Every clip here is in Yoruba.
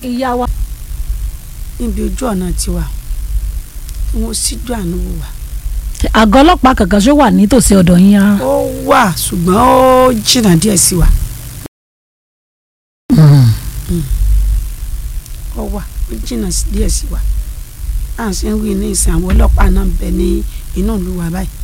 ìyá wa níbi ojú ọ̀nà tiwa wọn síjú àánú wò wá. àgọ́ ọlọ́pàá kankan ṣó wà nítòsí ọ̀dọ̀ yín rárá. ó wà ṣùgbọ́n ó jìnnà díẹ̀ sí wa. ó wà ó jìnnà díẹ̀ sí wa. à ń ṣe ń wí ní ìsìn àwọn ọlọ́pàá náà ń bẹ ní inú ìlú wa báyìí.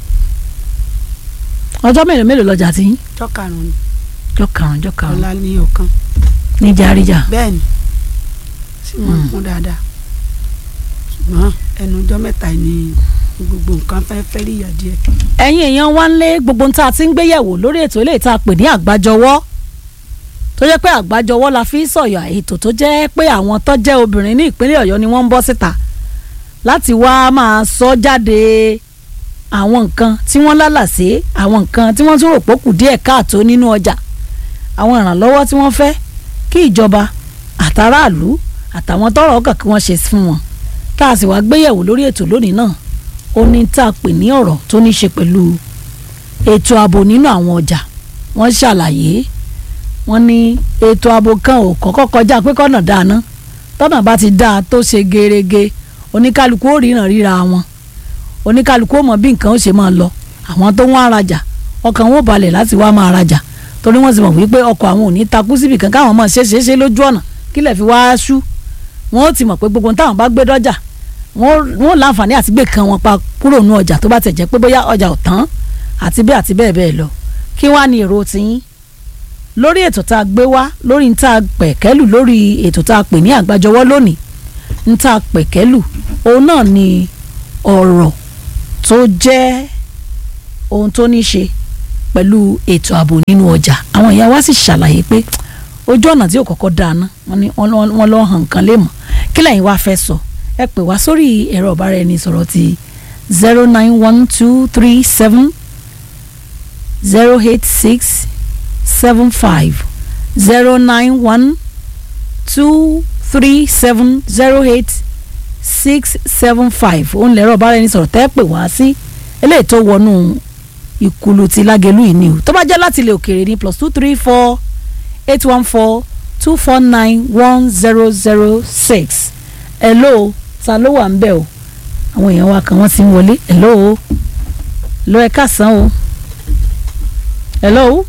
ọjọ́ mélòó mélòó lọ́jà tí yín. ọjọ́ karùn-ún ni jọ karùn-ún jọ karùn-ún ọ̀la ní ọ̀kan ní járíjà. bẹ́ẹ̀ ni sì máa ń kún dáadáa ṣùgbọ́n ẹnu ọjọ́ mẹ́ta ni gbogbo nǹkan fẹ́ fẹ́ rí ìyá díẹ̀. ẹ̀yin èèyàn wá ń lé gbogbo ohun tá a ti ń gbé yẹ̀wò lórí ètò ilé ìta pè ní àgbájọwọ́ tó jẹ́ pé àgbájọwọ́ la fi ń sọ̀yọ̀ ètò tó jẹ́ pé àwọn tó jẹ́ obìnrin ní ìpínlẹ̀ ọ̀yọ́ ni wọ́n ń bọ́ síta láti wá máa sọ jáde àwọn nǹkan tí wọ́n lálàsé àwọn nǹkan tí wọ́n tún rò pé kù díẹ̀ káàtó nínú ọjà àwọn ìrànlọ́wọ́ tí wọ́n fẹ́ kí ìjọba àtàràlú àtàwọn tọ́rọ̀ ọkàn kí wọ́n ṣe fún wọn tá a sì wá gbéyẹ̀wò lórí ètò lónìí náà ó ní tá a pè ní ọ̀rọ̀ tó ní ṣe pẹ̀lú ètò ààbò nínú àwọn ọjà wọ́n ṣàlàyé wọ́n ní ètò ààbò kan ò kọ́kọ́ kọjá pé kọ́nà dáná tọ́nà bá ti dáa tó ṣe gerege oníkálukú ó ríran ríra wọn oníkálukú ó mọ bí nǹkan ó ṣe máa lọ àwọn tó wọ́n arajà ọkàn wọn ò balẹ̀ láti wá máa rajà torí wọ́n sì mọ̀ wípé ọkọ̀ àwọn ò ní takú síbì kan káwọn máa ṣe é ṣe lójú ọ̀nà kílẹ̀ fi wá ṣú wọ́n ó ti mọ̀ pé gbogbo táwọn bá gbé dọ́jà wọ́n láǹfààní àti gbé kan wọn pa kúrò nú ọjà tó bá tẹ̀ jẹ́ pé bóyá ọjà ò tán àti bẹ́ẹ̀ àti bẹ́ẹ̀ bẹ́ẹ̀ lọ kí wàá ní èrò tiyín lórí ètò tá a gbé wá lórí ń tá a pẹ̀kẹ́lù lórí ètò tá a pè ní àgbájọwọ́ lónìí ń tá a pẹ̀kẹ́lù òun náà ni ọ̀rọ̀ tó jẹ́ ohun tó ní ṣe pẹ̀lú ètò ààbò nínú ọjà àwọn ìyá wa sì ṣàlàyé pé ojú ọ̀nà tí ò kọ́kọ́ dáná wọ́n lọ́ hàn nǹkan lè mọ̀ kí lẹ́yìn wá fẹ́ sọ ẹ pè wá sórí ẹ̀rọ ọ̀bára-ẹni-sọ̀rọ̀ ti zero nine one two three seven zero eight six seven five zero nine one two three seven zero eight six seven five òun lẹ̀rọ ọ̀bára-ẹni-sọ̀rọ̀ tẹ́ pè wá sí eléyìí tó wọnú ìkùlù ti lágẹ̀lú yìí ni o tó bá jẹ́ láti ilẹ̀ òkèèrè ní plus two three four eight one four two four nine one zero zero six hello ta ló wà ń bẹ̀ o àwọn èèyàn wa kan wọ́n ti ń wọlé hello hello ẹ káàsán o hello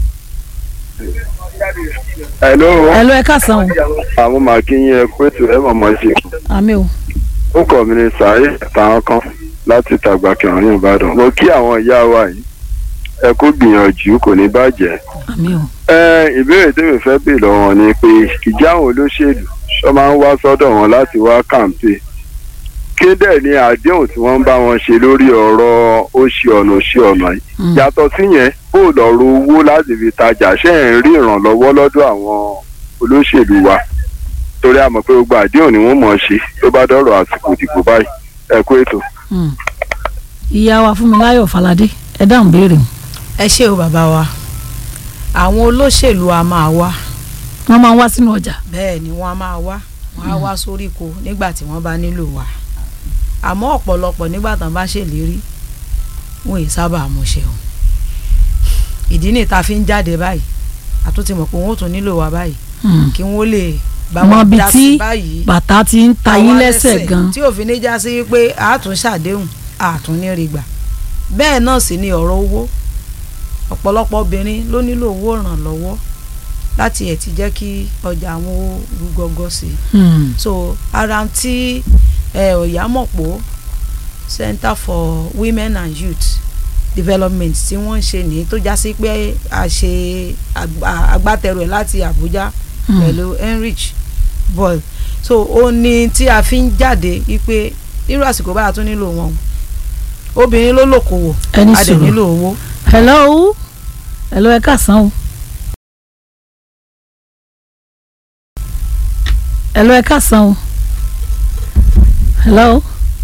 hello hello ẹ káàsán o àwọn máa kí yín ẹ pé ètò ẹ mọ̀mọ́ sí àmì o ó kọ́ mi ní sàárè àtàwọn kan láti tàgbà kẹrin ìbàdàn mo kí àwọn ìyá wa yìí ẹ kó gbìyànjú kò ní bàjẹ́ àmì o ẹ ìbéèrè tèmi fẹ́ bè lọ́wọ́ ni pé ìjà àwọn olóṣèlú ṣọ́ máa ń wá sọ́dọ̀ wọn láti wá kàǹpé kéde ní àdéhùn tí wọ́n ń bá wọn ṣe lórí ọ̀rọ̀ ó ṣe ọ̀nà ó ṣe ọ̀nà yìí yàtọ̀ síyẹn bó lọ́rọ̀ owó láti fi tajà ṣe ń rí ìrànlọ́wọ́ lọ́dọ̀ àwọn olóṣèlú wa torí a mọ̀ pé gbogbo àdéhùn ni wọ́n mọ̀ ṣe tó bá dọ̀rọ̀ àsìkò ìdìbò báyìí ẹ kú ètò. ìyá wa Fúnmiláyọ̀ Fáládé ẹ dáhùn béèrè o. ẹ ṣé o bàbá wa àwọn olóṣèlú a máa wá wọ́n máa ń wá sínú ọjà. bẹ́ẹ̀ ni wọ́n a máa wá wọ́n á wá sóríko nígbà tí wọ́n bá nílò wa àmọ́ ọ̀pọ̀lọpọ̀ nígbà tán bá ṣèlérí wọn ì sábà múṣẹ o ìdí ni ta fi ń jáde báyìí àtúntì mọ̀ pé wọ́n ò tún nílò wa báyìí kí wọ́n lè bá mọ wọn ibi dá tí sí báyìí bàtà ti ń ta yín àwọn lẹ́sẹ̀ gan. tí òfin ní já sí pé àátún ṣàdéhùn àátún ní rí gbà bẹ́ẹ̀ náà sì ni ọ̀rọ̀ owó ọ̀pọ̀lọpọ̀ obìnrin ló nílò owó ìrànlọ́wọ́ láti ẹ̀ ti jẹ́ kí ọjà àwọn ó rú gọ́gọ́ sí i Hmm. so ara tí ẹ Ọ̀yámọ̀pó Center for Women and Youth Development tí wọ́n ń ṣe nìyí tó já sí pé a ṣe àgbà- agbátẹrù ẹ̀ láti Àbújá Hmm. pẹ̀lú Enrich boy so ó ní tí a fi ń jáde wípé irú àsìkò báyà tún nílò wọn o obìnrin ló lòkòwò ẹni a dẹ̀ sùúrù nílò owó. hello hello ẹ káàsán o. hello ẹ káàsán o. hello.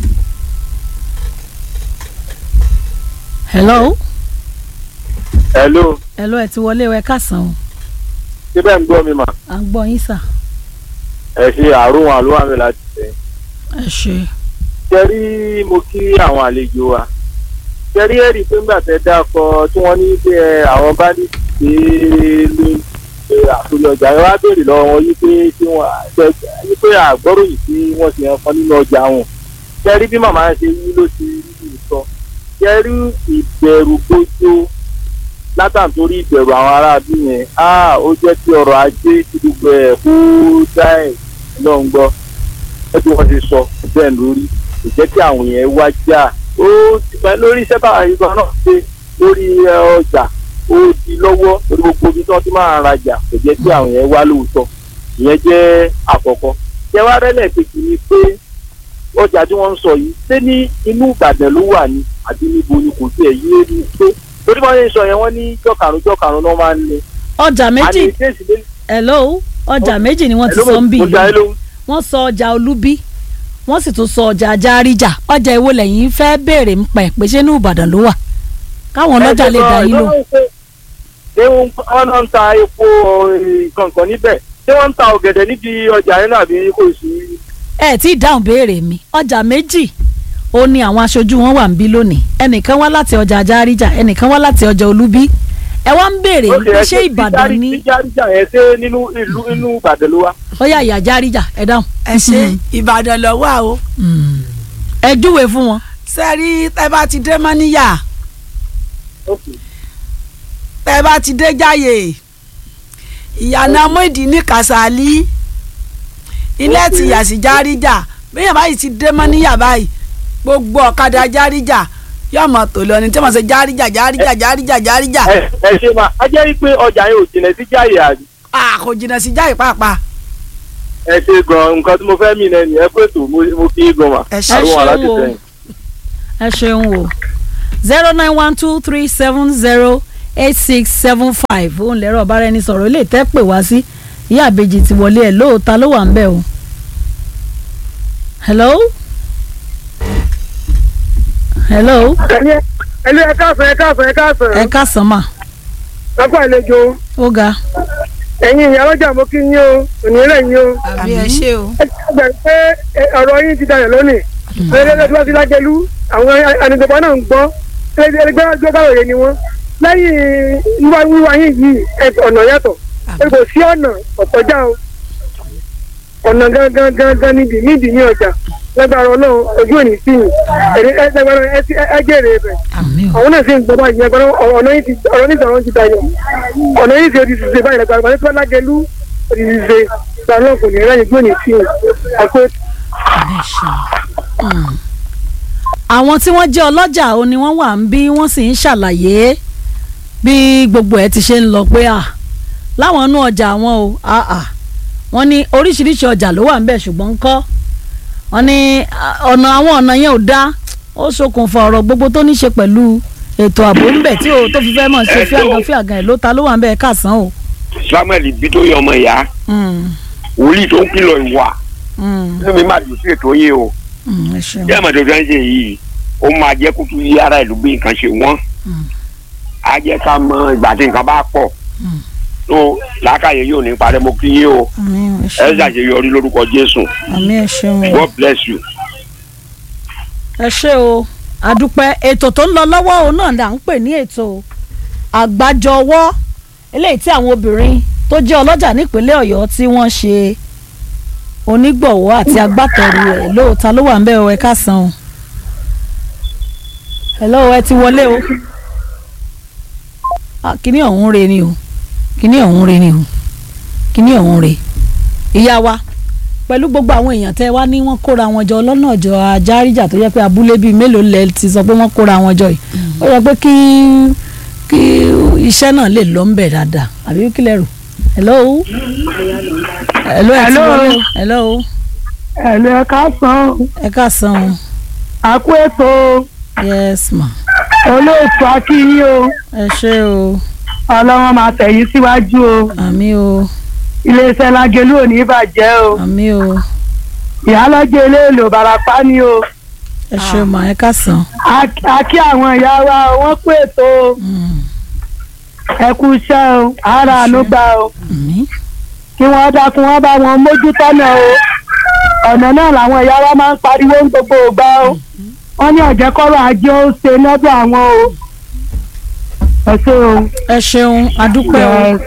hello hello hello ẹ ti wọlé o ẹ káàsán o. síbẹ̀ ń gbọ́ mi mà à ń gbọ́ yín sà. ẹ ṣe àrùn àlùwà mi láti ṣe. ẹ ṣe. ṣẹ́rí mo kí àwọn àlejò wa ṣẹ́rí ẹ̀rí pé ńgbà tẹ́ dákọ tí wọ́n ní pé ẹ, àwọn bá ní pé ló pé àtòrí ọjà ẹ wá béèrè lọ́wọ́ wọn yí pé kí wọ́n yí pé àgbọ́ròyìn tí wọ́n ti hàn fún nínú ọjà wọn ṣe rí bí màmá ṣe yí ló ti rí sọ ṣe rí ìbẹ̀rù gbójú látàntorí ìbẹ̀rù àwọn aráàlú yẹn á ó jẹ́ kí ọrọ̀ ajé ti gbogbo ẹ̀ kó dá ẹ̀ náà ń gbọ́ ẹ bí wọ́n ti sọ bẹ́ẹ̀ lórí kò jẹ́ kí àwọn yẹn wá jà ó ti pẹ́ lórí iṣẹ́ táwọn àyíká náà ṣe lórí ẹ, ọjà ó di lọ́wọ́ lórí gbogbo ibi tí wọ́n ti máa rajà kò jẹ́ kí àwọn yẹn wá lóòótọ́ ìyẹn jẹ́ àkọ́kọ́ ṣé wá rẹ́lẹ̀ kejì ni pé ọjà tí wọ́n ń sọ yìí ṣé ní inú Ìbàdàn ló wà ní àbí níbo ni kò tiẹ̀ yé ni pé torí bá yẹn sọ yẹn wọ́n ní jọ́kàrún jọ́kàrún náà máa ń ní. ọjà méjì àní kéèsì lé hello ọjà méjì ni wọ́n ti sọ ń bì mo jà ẹ́ yìí lóhùn. wọ́n sọ ọjà olúbí wọ́n sì tún sọ ọjà ajáríjà ọjà èwo lẹ́yìn fẹ́ béèrè ń pẹ̀ pé ṣé ní ìbàdàn ló wà káwọn ọlọ́jà lè dá yín lò ṣé wọ́n náà ń ta epo kankan níbẹ̀ ṣé wọ́n ń ta ọ̀gẹ̀dẹ̀ níbi ọjà yẹn náà àbí kò sí. ẹ tí ì dáhùn béèrè mi ọjà méjì ó ní àwọn aṣojú wọn wà ń bí lónìí ẹnìkan wá láti ọjà ajáríjà ẹnìkan wá láti ọjà olúbí ẹ wá ń béèrè Ó ṣe pé ẹ ṣé ṣe ìbàdàn jíjárí- ní jíjáríjà yẹn ṣé nínú ìlú inú Ìbàdàn ló wà. ó yà ìyá ajáríjà ẹ dáhùn ẹ ṣe ìbàdàn lọ wà o ẹ júwe fún wọn sẹ́rí tẹ́ bá ti dé mọ́níyà tẹ́ bá ti dé jáyè ìyànà mọ́ìdí ní kàsálí ilé ti yà sí járíjà bẹ́ẹ̀ báyìí ti dé mọ́níyà báyìí gbogbo ọ̀kadà járíjà yóò mọ̀ tó lọ ní tí wọ́n ṣe járíjà járíjà járíjà járíjà ẹ ẹ ṣe máa a jẹ́ pé ọjà yẹn ò jìnà sí jáyè àbí. a kò jìnnà sí jáyè pàápàá ẹ ṣe gan nǹkan tí mo fẹ́ mí náà nìyẹn pé tó mo mo kí í gan mà. Ẹ ṣe. àrùn wà láti Ẹ ṣeun o. sẹ́yìn. ẹ ṣeun o zero nine one two three seven zero eight six seven five òun lẹ́rọ ọ̀bára ẹni sọ̀rọ̀ ilé ìtẹ́ pè wá sí ìyá àbèjì ti wọlé ẹ̀ lóòótá ló wà ń bẹ̀ o. hello hello ẹlú ẹ káàsán ẹ káàsán ẹ káàsán ẹ káàsán mà lápá àlejò ó ga ẹ̀yin ìyá ọlọ́jà mo kí yín o òní rẹ̀ yín o àbí ẹ ṣe o ẹ gbà pé ẹ, ọ̀rọ̀ yín ti dayọ̀ lónìí ẹlẹ́dẹ́ tí wọ́n ti lágẹ̀lú àwọn ànìjọba náà ń gbọ́ ẹgbẹ́ gbẹ́gbàwòye ni wọ́n lẹ́yìn wíwá wíwá yín yìí ẹ, ọ̀nà yàtọ̀ ẹ kò sí ọ̀nà ọ̀tọ́jà o ọ̀nà gangan gangan níbi níbi ní ọjà lágbára ọlọ́run ojú òní sí yìí ẹ ẹ jẹ́rìí rẹ̀ àmì o àwọn náà sì ń gbọ́ báyìí ẹgbẹ́ ọ̀nà yìí ti ọ̀rọ̀ nígbà wọn ti dayọ̀ ọ̀nà yìí ti odi ṣiṣẹ́ báyìí lẹ́gbàá wọn tó lágẹ̀lú odi ṣiṣẹ́ ìgbà náà kò ní rẹ́yìn gbóni sí i àpò ẹ ṣeun. Mm. àwọn tí wọ́n jẹ́ ọlọ́jà ó ní wọ́n wà ń bí wọ́n sì ń ṣàlàyé bí gbogbo ẹ̀ ti ṣe ń lọ pé à láwọn inú ọjà wọn o ah, ah. wọ́n ní oríṣiríṣi ọjà ló wà ń bẹ̀ ṣùgbọ́n ńkọ́ wọ́n ní ah, ọ̀nà àwọn ọ̀nà yẹn ò dá ó ṣokùnfà ọ̀rọ̀ gbogbo tó ní ṣe pẹ̀lú ètò ààbò ńbẹ tí o tó fi fẹ́ mọ̀ ṣe fíàgàn fíàgàn ẹ̀ ló ta ló wà ń bẹ̀ káàsán o. samuel bitoyi ọmọ ìyá Mm, wòlíì tó ń kìlọ̀ ìwà mm, inú mi máa dùn sí ètò yìí o mm, ẹ ṣeun. bí àmọ̀tò tó ń ṣe yìí ó máa jẹ́ kútu yí ara ìlú bí nǹkan ṣe wọ́n Mm. á jẹ́ ká mọ ìgbà tí nǹkan bá pọ̀ Mm. tó làákàyè yóò ní parẹ́ mo kí yín o àmín ẹ ẹ ṣeun ṣàṣeyọrí lórúkọ jésù àmín ẹ ṣeun o. god bless you. ẹ ṣé o àdúpẹ́ ètò tó ń lọ lọ́wọ́ òun náà là ń pè ní ètò àgbájọwọ́ eléyìí tí àwọn obìnrin tó jẹ́ ọlọ́jà nípínlẹ̀ ọ̀yọ́ tí wọ́n ṣe onígbọ̀wọ́ àti agbátẹrù ẹ̀ lóòótá ló wà ń bẹ̀ o ẹ káàsán o hello ẹ ti wọlé o Ah, kíní ọ̀hún re ni o kíní ọ̀hún re ni o kíní ọ̀hún re ìyá wa pẹ̀lú gbogbo àwọn èèyàn tẹ́ wá ní wọ́n kóra wọn jọ lọ́nà ọjọ́ ajáríjà tó yẹ pé abúlé bíi mélòó lẹ ti sọ pé wọ́n kóra wọn jọ yìí ó yẹ pé kí kí iṣẹ́ náà lè lọ ńbẹ̀ dáadáa àbí kí lẹ rò hello hello ẹ ti Hello. wọlé o hello ẹ̀lú ẹ káàsán ẹ káàsán o àkó ètò yes ma olóòtú akínyìn o ẹ ṣé o ọlọ́wọ́n máa tẹ̀yìn síwájú o àmì o iléeṣẹ́ lágẹ̀lú ò ní bàjẹ́ o àmì o ìyálọ́jẹ́ eléèlò barapá ni o ẹ ṣé ma ẹ káàsán A- a kí àwọn ìyá wa o, wọ́n pé ètò o. Mm, ẹ kú iṣẹ́ o ara àánú gbà o àmì kí wọ́n dákun wọ́n bá wọn mójútó náà o ọ̀nà náà làwọn ìyá wa máa ń pariwo ń gbogbo ògbà o wọ́n ní ọ̀jẹ̀kọ́rọ̀ ajé ó ṣe lọ́dọ̀ àwọn o ẹ ṣé o. ẹ ṣeun adúpẹ́ o Yes.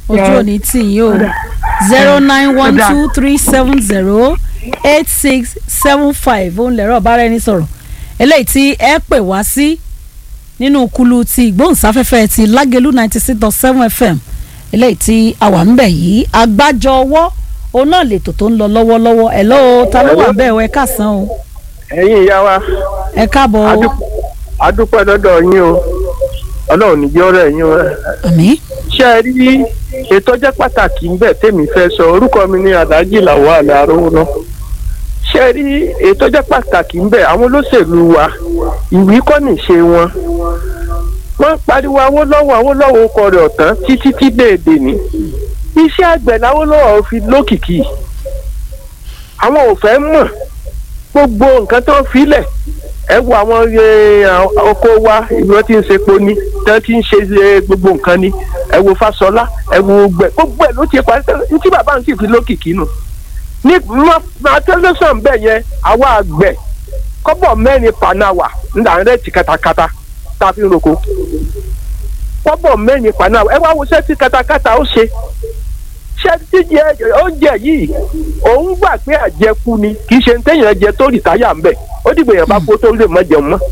ojú òní tì yín o zero nine one two three seven zero eight six seven five òun lẹ̀rọ bára ẹni sọ̀rọ̀ eléyìí tí ẹ pè wá sí nínú kulu ti ìgbóhùnsáfẹ́fẹ́ ti lágẹ̀lú ninety six dot seven fm eléyìí tí a wà ń bẹ̀ yìí àgbájọ ọwọ́ òun náà lètò tó ń lọ lọ́wọ́lọ́wọ́ ẹ̀ lọ́wọ́ ta ló wà bẹ́ẹ̀ o ẹ káàsán o ẹ̀yin ìyá wa ẹ káàbọ̀ o adú- adúpẹ́ lọ́dọ̀ yín o ọlọ́run níjẹ́ ọ̀rẹ́ yín o àmín ṣé ẹ rí ètò jẹ́ pàtàkì ńbẹ̀ tèmi fẹ́ sọ orúkọ mi ní adájí làwọn àlẹ́ arówó náà ṣé ẹ rí ètò jẹ́ pàtàkì ńbẹ̀ àwọn olóṣèlú wa ìwé kọ́ nìṣe wọn wọ́n pariwo awólọ́wọ̀ awólọ́wọ̀ ọkọ̀ rẹ̀ ọ̀tán títí tí déédé ní iṣẹ́ àgbẹ̀ làwólọ́wọ̀ fi lókìkí àwọn ò fẹ́ mọ̀ gbogbo nǹkan tó ń filẹ̀ ẹ wo àwọn eh, oko wa ibi wọn ti ń ṣepo ni tí wọn ti ń ṣe eh, gbogbo nǹkan ni ẹ wo Fáṣọlá ẹ wo gbẹ gbogbo ẹ ló ti parí tẹ́lẹ̀ ní tí bàbá ń sì fi lókìkí nù ní máa tẹlifíṣàn bẹ́ẹ̀ yẹn àwa àgbẹ̀ kọ́bọ̀ mẹ́rin panáwà ńlá rẹ̀ ti katakata tá a fi ń roko kọ́bọ̀ mẹ́rin panáwà ẹ wá wo sẹ́tì katakata ó ṣe ṣé jíjẹ oúnjẹ yìí òun gbà pé àjẹkù ni kì í ṣe ń téèyàn jẹ tó rìtáyà ń bẹ̀ ó dìgbò yẹn bá kó tó lè mọ jẹun mọ́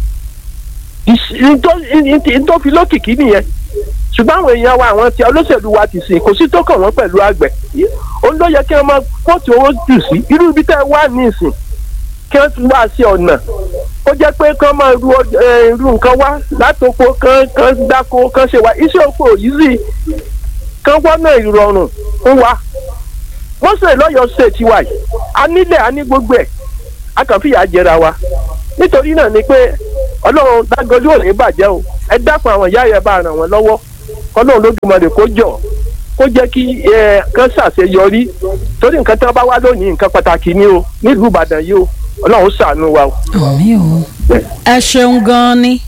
tó fi lókìkí nìyẹn ṣùgbọ́n àwọn èèyàn wa àwọn tí olóṣèlú wa ti sìn kò sí tó kàn wọ́n pẹ̀lú àgbẹ̀ òun ló yẹ kí wọ́n máa kóòtù owó jù sí irú ibi tẹ́ ẹ wá ní ìsìn kí wọ́n wá sí ọ̀nà ó jẹ́ pé kán máa ru eh, ru nǹkan wá látòkò kán kán dáko kán ṣe wá iṣẹ́ oko yìí sì kán wọ́nà ìrọ̀rùn fún wa wọ́n sè lọ́yọ̀ ṣe tiwa yìí a nílẹ̀ a ní gbogbo ẹ̀ a kàn fìyà jẹra wa nítorí náà ni pé ọlọ́run dágọ́jú ò ní bàjẹ́ o ẹ dákun àwọn ìyá yẹn bá ràn wọ́n lọ́wọ́ ọlọ́run lójúmọ̀lẹ̀ kó jọ kó jẹ́ kí ẹ kán ṣàṣeyọrí torí nǹkan tí wọ́n bá wá lónìí nǹkan pàtàkì ni o nílùú ìbàdàn yìí o ọlọ́run ṣàánú wa o. àmín o ẹ ṣeun gan-an ni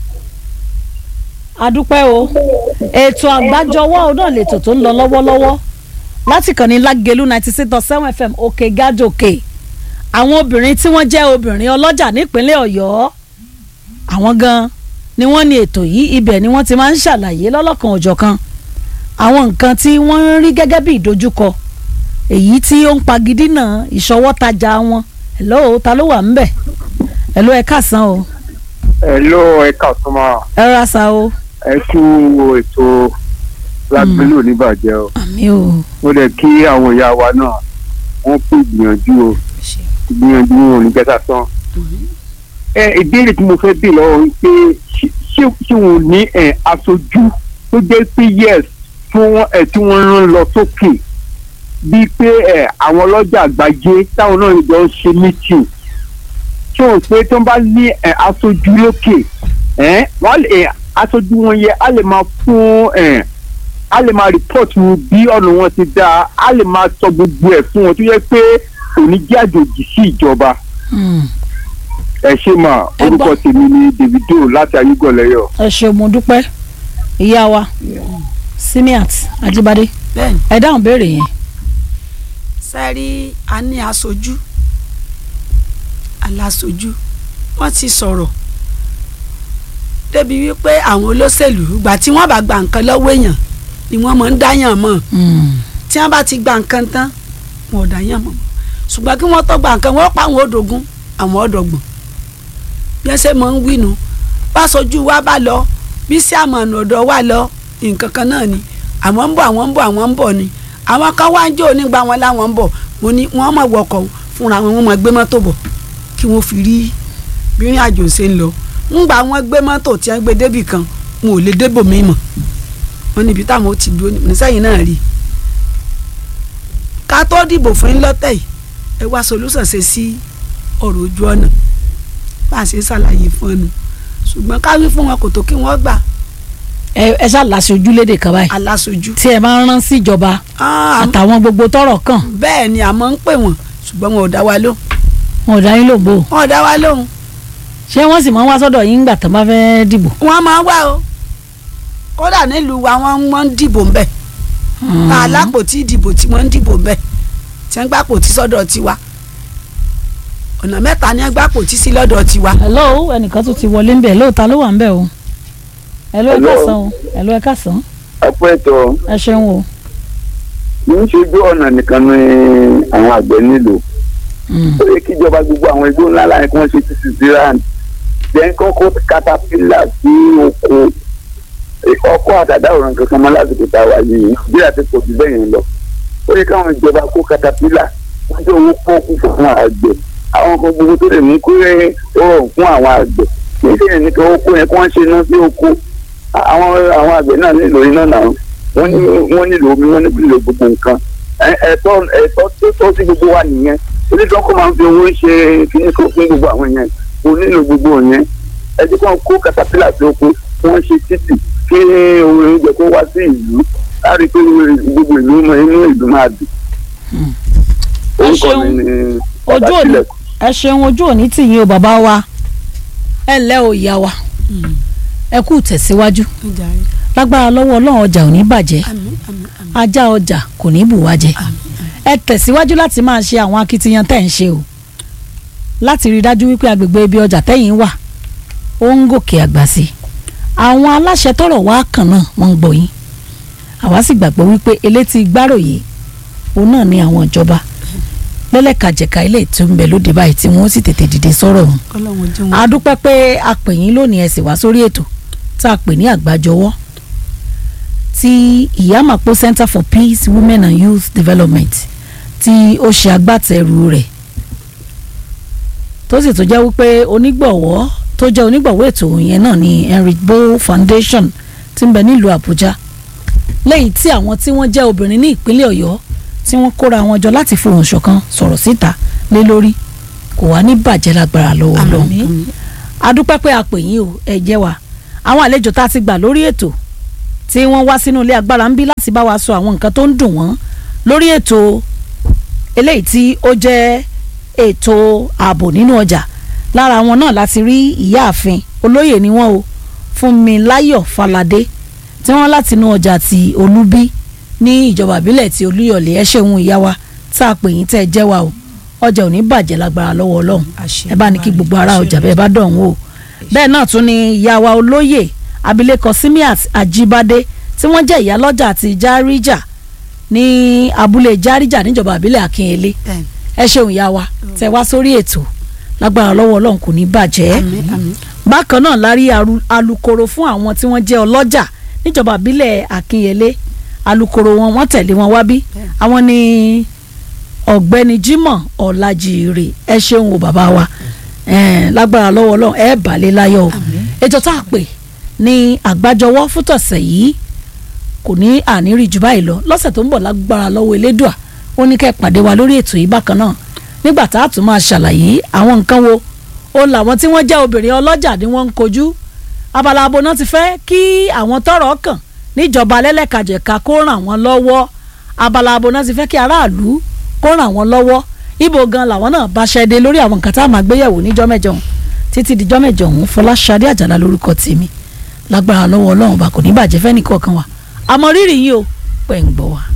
adúpẹ́ o ètò àgbájọwọ́ òun náà lètò tó ń lọ lọ́wọ́lọ́wọ́ láti kàn ní lágẹ̀lú ninety six dot seven fm òkè gájòkè àwọn obìnrin tí wọ́n jẹ́ obìnrin ọlọ́jà nípínlẹ̀ ọ̀yọ́ àwọn gan ni wọ́n ní ètò yìí ibẹ̀ ni wọ́n ti máa ń ṣàlàyé lọ́lọ́kan òjọ̀kan àwọn nǹkan tí wọ́n ń rí gẹ́gẹ́ bí ìdojúkọ èyí tí ó ń pagidínà ìṣọwọ́tajà wọn hello ta ló wà ńbẹ̀ hello ẹ káàsán o ẹ ló ẹka ọ̀tún máa ẹ rà sa o ẹ kú ètò lágbélò oníbàjẹ́ o àmì o mo dẹ̀ kí àwọn ìyá wa náà wọ́n kú ìgbìyànjú o ìgbìyànjú wọn ò ní bẹ́tà tán. ẹ ìbéèrè tí mo fẹ́ bè lọ́wọ́ ń pé ṣé- ṣé ṣé wọn ò ní ẹ aṣojú tó jẹ́ pé yes tí wọ́n ẹ tí wọ́n rán lọ sókè bíi pé ẹ àwọn ọlọ́jà àgbáyé táwọn náà jọ ń ṣe meeting ṣé o pé tó ń bá ní ẹ aṣojú lókè ẹ wọ́n lè ẹ, aṣojú wọn yẹ á lè máa fún ẹ a lè máa rìpọ́ọ̀tù bí ọ̀nà wọn ti dáa a lè máa sọ gbogbo ẹ̀ fún wọn tó yẹ pé kò ní jẹ́ àjòjì sí ìjọba Hmm. ẹ ṣe mà Ẹ gbọ́- orúkọ tèmi ni Davido láti ayúgọ̀lẹ́yọ̀. ẹ ṣe mo dúpẹ́ ìyá wa Simiat Ajibade bẹ́ẹ̀ni ẹ dáhùn béèrè yẹn sẹ́rí a ní aṣojú aláṣojú wọ́n ti sọ̀rọ̀ débi wípé àwọn olóṣèlú ìgbà tí wọ́n bá gba nǹkan lọ́wọ́ èèyàn ni wọ́n máa ń dáyàn mọ̀ Hmm. tí wọ́n bá ti gba nǹkan tán wọn ò dáyàn mọ̀ ṣùgbọ́n kí wọ́n tó gba nǹkan wọ́n pa àwọn òdògún àwọn ọ̀dọ̀gbọ̀n bí wọ́n ṣe máa ń wínu bá sojú wa bá lọ bí sí àmọ̀nà ọ̀dọ̀ wa lọ nǹkan kan náà ni àwọn ń bọ̀ àwọn ń bọ̀ àwọn ń bọ̀ ni àwọn kan wá ń jó nígbà wọn láwọn ń bọ̀ mo ní wọ́n mọ̀ wọkọ̀ fúnra wọn wọ́n mọ̀ gbé mọ́tò bọ̀ kí wọ́n fi rí bí ìrìn àjò ṣe ń lọ ńgbà wọn gbé mọ́tò tí wọ́n gbé débì kan wọn ò lè débò mí mọ̀ wọ́n níbi táwọn ó ti dúró ní sẹ́yìn náà rí ká tó dìbò fún yín lọ́tẹ̀ yìí ẹ wá solúsàn ṣe sí ọ̀rọ̀ ojú ọ̀nà bá a ṣe ṣàlàyé fún ẹnu ṣùgbọ́n ká wí fún wọn kò tó kí wọ́n gbà ẹ ẹ ṣàlàsì ojúlédè kan báyìí aláṣojú. tí ẹ máa ń rán sí ìjọba Ah, àtàwọn gbogbo tọ́rọ̀ kàn bẹ́ẹ̀ ni àmọ́ ń pè wọ́n ṣùgbọ́n wọn ò dá wa lóhùn wọn ò dá yín lóbo wọn ò dá wa lóhùn ṣé wọ́n sì máa ń wá sọ́dọ̀ yín gbà tán bá fẹ́ dìbò. wọ́n máa wá o kódà nílùú wa wọ́n wọ́n ń dìbò ńbẹ̀ tá a lápòtí ìdìbò tí wọ́n ń dìbò ńbẹ̀ tí wọ́n gbà pòtí sọ́dọ̀ tiwa ọ̀nà mẹ́ta ni wọ́n gbà pòtí sí lọ́dọ̀ tiwa. hello ẹnìkan tún ti wọlé ńbẹ̀ lóòótọ́ ló wà ńbẹ̀ o hello ẹ Hello. káàsán o hello ẹ káàsán ẹ kú ètò ẹ ṣeun o kì í ṣojú ọ̀nà nìkan ni àwọn àgbẹ̀ nílò ó yẹ kíjọba gbogbo àwọn igbó ńlá láyé kí wọ́n ṣe títí ziran jẹ́ kọ́kọ́ katapila sí oko ọkọ̀ àtàdá òràn kankan mọ́ lásìkò tá a wà yìí nàìjíríà ti pọ̀ jù bẹ́ẹ̀ yẹn lọ ó yẹ káwọn ìjọba kó katapila wọ́n jẹ́ owó pọ́ọ́kú fún àwọn àgbẹ̀ àwọn kan gbogbo tó lè mú kó rọrùn fún àwọn àgbẹ̀ kì í ṣe yẹn nìkan oko yẹn kí wọ́n ṣe iná sí oko àwọn àwọn àgbẹ̀ náà nílò iná náà wọ́n ní wọ́n nílò omi wọ́n nílò gbogbo nǹkan ẹ̀tọ́ ẹ̀tọ́ tó tọ́ sí gbogbo wa nìyẹn onídọ́kọ̀ máa ń fi owó ṣe kíní kan fún gbogbo àwọn yẹn kò nílò gbogbo yẹn ẹ jẹ́ kí wọ́n kó katapila sí oko kí wọ́n ṣe títì kí ohun oúnjẹ kó wá sí ìlú láti pé gbogbo ìlú mọ inú ìlú máa dùn. orúkọ mi ni ojú òní ẹ ṣeun ojú òní tì yín o bàbá wa ẹ ǹlẹ́ o ìyá wa ẹ kú tẹ̀síwájú lágbára lọ́wọ́ ọlọ́run ọjà ò ní bàjẹ́ ajá ọjà kò ní bù wá jẹ ẹ tẹ̀síwájú láti máa ṣe àwọn akitiyan tẹ̀ ń ṣe o láti rí i dájú wípé agbègbè ibi ọjà tẹ̀yìn wà ó ń gòkè àgbà sí i àwọn aláṣẹ tọrọ wá kàn náà wọ́n ń gbọ́ yín àwa sì gbàgbọ́ wípé elétí gbáròyé òun náà ni àwọn ìjọba lẹ́lẹ́kajẹ̀ka ilé tó ń bẹ lóde báyìí tí wọ́n sì tètè dìde sọ̀rọ̀ ọ̀hún a dúpẹ́ pé a pè yín lónìí ẹ sì wá sórí ètò tá a pè ní àgbájọwọ́ tí ìyámàpó Center for Peace Women and Youth Development tí ó ṣe agbátẹrù rẹ̀ tó sì tó jẹ́ wípé onígbọ̀wọ́ tó jẹ́ onígbọ̀wọ́ ètò yẹn náà ni Henry Bow Foundation tí ń bẹ nílùú Àbújá lẹ́yìn tí àwọn tí wọ́n jẹ́ obìnrin ní ìpínlẹ̀ Ọ̀yọ́ tí wọ́n kóra wọn jọ láti fohùn ṣọ̀kan sọ̀rọ̀ síta lé lórí kò wá ní bàjẹ́ lágbára lọ́wọ́ lọ́hùn adúpẹ́ pé a pè yín o ẹ jẹ́ wa àwọn àlejò tá a ti gbà lórí ètò tí wọ́n wá sínú ilé agbára ń bí láti bá wa sọ àwọn nǹkan tó ń dùn wọ́n lórí ètò eléyìí tí ó jẹ́ ètò ààbò nínú ọjà lára wọn náà láti rí ìyáàfin olóyè ni wọ́n o Fúnmiláyọ̀ Faládé tí wọ́n láti inú ọjà ti Olúbí ní ìjọba ìbílẹ̀ ti Olúyọ̀lé ẹ ṣeun ìyá wa tá a pè yín tẹ́ ẹ jẹ́ wa o ọjà ò ní bàjẹ́ lágbára lọ́wọ́ Ọlọ́run ẹ bá ní kí gbogbo ará ọjà bẹ́ẹ̀ bá dọ̀hún o bẹ́ẹ̀ náà tún ni ìyá wa olóyè abilékọ Simiat Ajíbádé tí wọ́n jẹ́ ìyálọ́jà àti járíjà ní abúlé járíjà níjọba ìbílẹ̀ Akínyẹlé ẹ ṣeun ìyá wa tẹ́ wá sórí ètò lágbára lọ́wọ́ Ọlọ́run kò ní bàjẹ́ bákan náà la rí alukoro fún àwọn tí wọ́n jẹ́ ọlọ́jà níjọba ìbílẹ̀ Akínyẹlé alukoro wọn wọ́n tẹ̀lé wọn wá bí àwọn ni ọ̀gbẹ́ni Jimoh Ọlájírè ẹ ṣeun o bàbá wa lágbára lọ́wọ́ Ọlọ́run ẹ bàálẹ̀ láyọ̀ o ètò tá a pè ní àgbájọwọ́ fún tọ̀sẹ̀ yìí kò ní àníríì jù báyìí lọ lọ́sẹ̀ tó ń bọ̀ lágbára lọ́wọ́ elédùà ó ní kẹ́ ẹ pàdé wa lórí ètò yìí bákan náà nígbà tá a tún máa ṣàlàyé àwọn nǹkan wo ó làwọn tí wọ́n jẹ́ obìnrin ọlọ́jà ni wọ́n ń kojú abala abo náà ti fẹ́ kí àwọn tọ́rọ̀ kàn níjọba lẹ́lẹ́kajẹ̀ka kó ràn wọ́n lọ́wọ́ abala abo náà ti fẹ́ kí aráàlú kó ràn wọ́n lọ́wọ́ ibo gan làwọn náà bá ṣẹ́dé lórí àwọn nǹkan tá a máa gbéyẹ̀wò níjọ́ mẹ́jọ ọ̀hún títí dijọ́ mẹ́jọ ọ̀hún Fọláṣadé Àjàlá lórúkọ tèmi lágbára lọ́wọ́ Ọlọ́run bá kò ní bàjẹ́ fẹ́nìkọ̀ọ̀kan wa àmọ́ rírì yín o pẹ̀ ń gbọ́ wa.